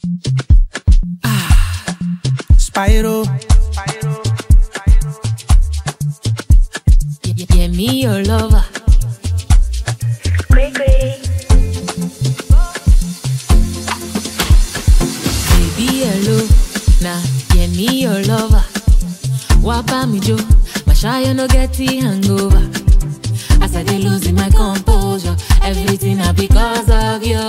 Spyro. Yeah, yeah, me your lover. Baby, hello. Nah, yeah, me your lover. Wapa me jo, my shy no get the hangover. As I dey losing my composure, everything na because of you.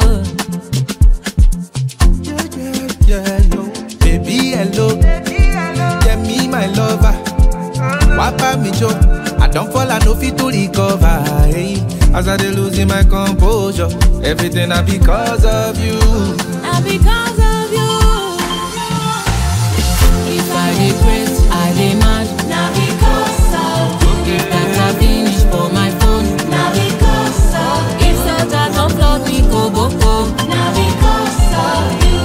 Yeah, yeah, yeah, yo. Baby, hello. Yeah, me, my lover. Wapa me jo. I don't fall, I no fit to recover. Hey. As I dey losing my composure, everything na because of you. Na because of you. If I dey craze, I dey mad. Na because of you. That I finish for my phone. Na because of you. If Santa come flog me go boko. Na because of you.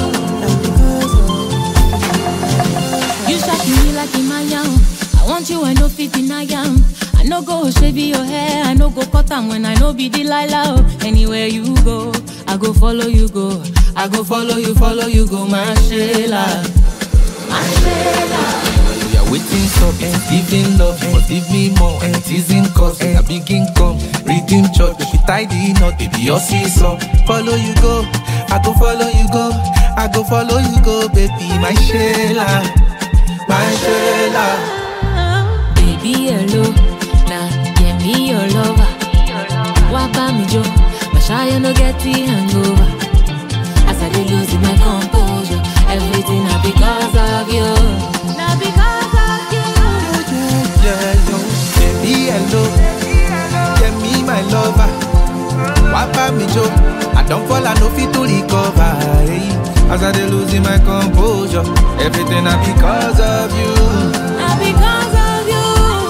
You shaking me like Imayam. I want you, I no fit deny am. I no go shave your hair, I no go cut am when I no be Delilah. oh. Anywhere you go, I go follow you go. I go follow you, follow you go, my Sheila. My Sheila. We are waiting stop and giving love. You must give me more and it isn't cause I begin come. Redeem church, if we tie the knot, baby, your seesaw. Follow you go, I go follow you go. I go follow you go, baby, my Sheila. My Sheila. Baby, hello. Nah, yeah, me your lover. Wapa me jo, my shy no get the hangover. As I dey losing my composure, everything na because of you. Na because of you. Yeah, yo. Baby, hello. Yeah, me, my lover. Wapa me jo. I don't fall, I no fit to recover. Hey. As I dey losing my composure, everything na because of you. Na because of you.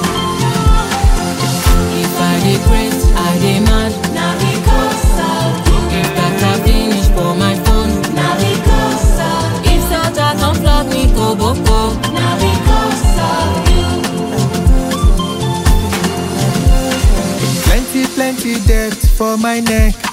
If I dey craze, I dey mad. Na because of you. That I finish for my phone. Na because of you. If Santa come flog me go boko. Na because of you. Plenty, plenty debt for my neck.